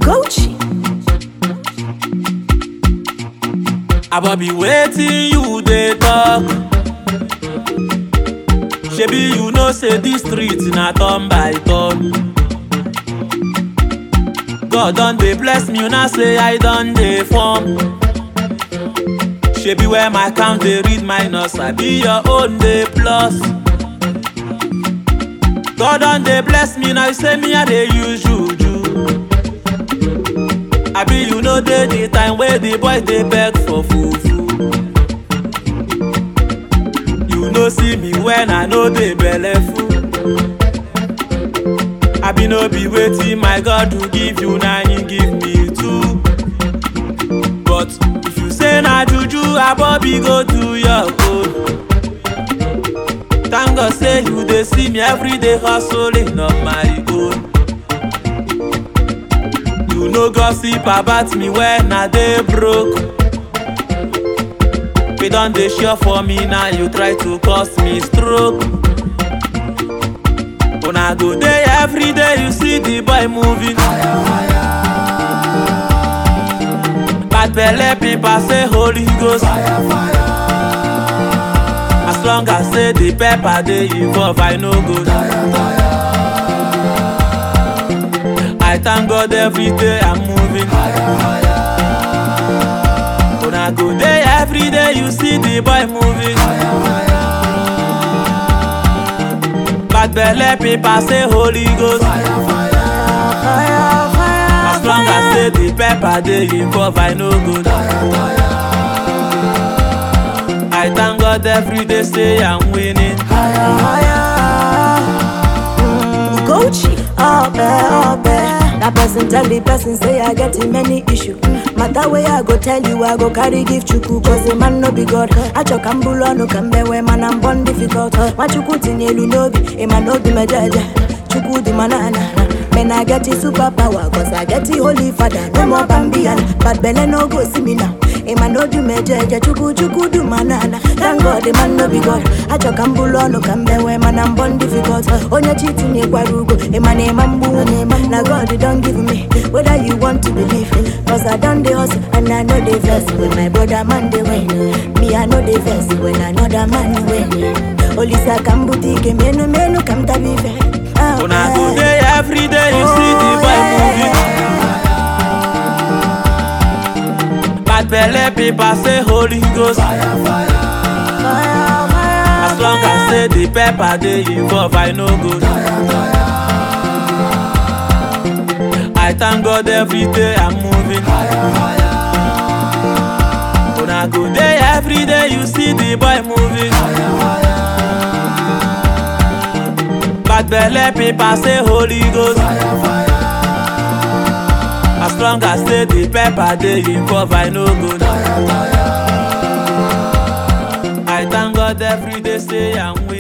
Gucci. Abobi wetin you dey talk? Shebi you know say dis street na turn by turn. God don dey bless me una say I don dey form. Shebi where my count dey read minus, I be your own dey plus. God don dey bless me now, you say me I dey use juju. Abi you know dey the time wey the boys dey beg for fufu. You no see me when I no dey belleful. Abi no be wetin my God do give you na him give me too. But if you say na juju, Abobi go do your own. Thank God say you dey see me every day hustling on my own. You no gossip about me when I dey broke. We don dey sure for me now you try to cause me stroke. Una go dey every day you see the boy moving. Bad belle people say Holy Ghost. As long as say the pepper dey involve, I no go. I thank God every day I'm moving. Una go dey every day you see the boy moving. Bad belle people say Holy Ghost. As long as say the pepper dey involve, I no go. I thank God every day say I'm winning. Gucci. Ope, ope. That person tell the person say I get him many issue. Matter way I go tell you, I go carry give chuku. Cause the man no be God. Acho kambulo no kambe we man I'm born difficult. Machuku tinyelu no be, a man no be mejaja. Chuku di manana. Man I get the superpower, cause I get the holy father. No more Bambian, but belle no go see me now. A man no do mejaja, chuku chuku do manana. Thank God the man no be God. Acho kambulo no kambe we man I'm born difficult. Onye cheating ye kwarugo, a man a mambu, na God you don't give me. Whether you want to believe, cause I done the hustle and I know the verse when my brother man they win. Me I know the verse when another man win. Olisa kambutike menu menu kamtabive. Una go dey every day you see the boy moving. Bad belle people say Holy Ghost. As long as say the pepper dey involve, I no go. I thank God every day I'm moving. Una go dey every day you see the boy moving. Bad belle people say Holy Ghost. As long as say the pepper dey involve, I no go. I thank God every day say I'm winning.